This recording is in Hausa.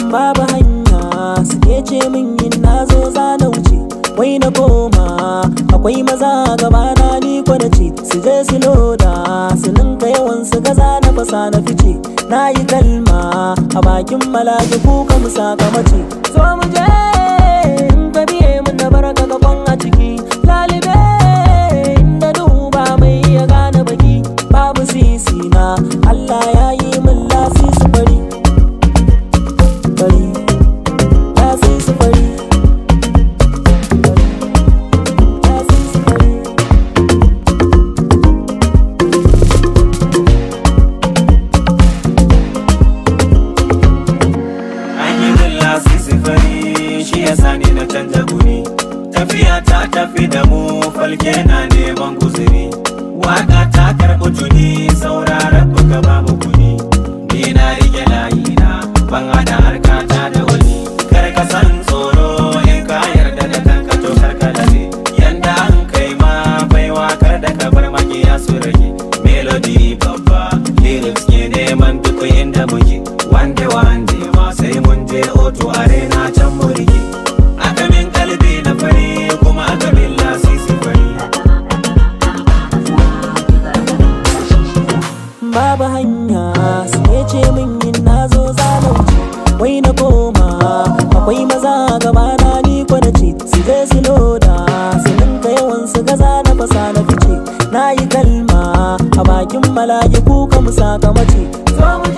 babu hanya suke ce min yin na zo za na wuce wai na koma akwai maza gabana ni ko na ce su je su loda su ninka yawan su gaza na fasa na fice na yi kalma a bakin malaki kuka mu sakamace so mu je in ka biye mun na baraka gaban a ciki lalibe inda duba mai iya gane baki babu sisi na Allah ya yi min lasisi fari fari lasisi fari lasisi fari An yi min lasisi fari shi ya sani na canza guri Tafiya ta tafi da mu falke na neman guzuri Waka ta karɓi tuni sauraron buga ba mu kuni Ni na rike layina ban hada harkata da wani Kar ka san tsoro in ka yarda da kanka to kar ka lalle Yanda an kai ma baiwa kar da ka bar makiya su rage Melody babba lyrics ke neman duk inda muke Wande wande ma sai mun je oto arena can mu rike Aka min kalbi na fari kuma aka min lasisi fari babu hanya sai ce min yin na zo zalunci wai na koma akwai maza gabana ni ko na ce su je su loda su ninka yawan su gaza na fasa na fice na yi kalma a bakin mala'iku ka mu sakamace zo mu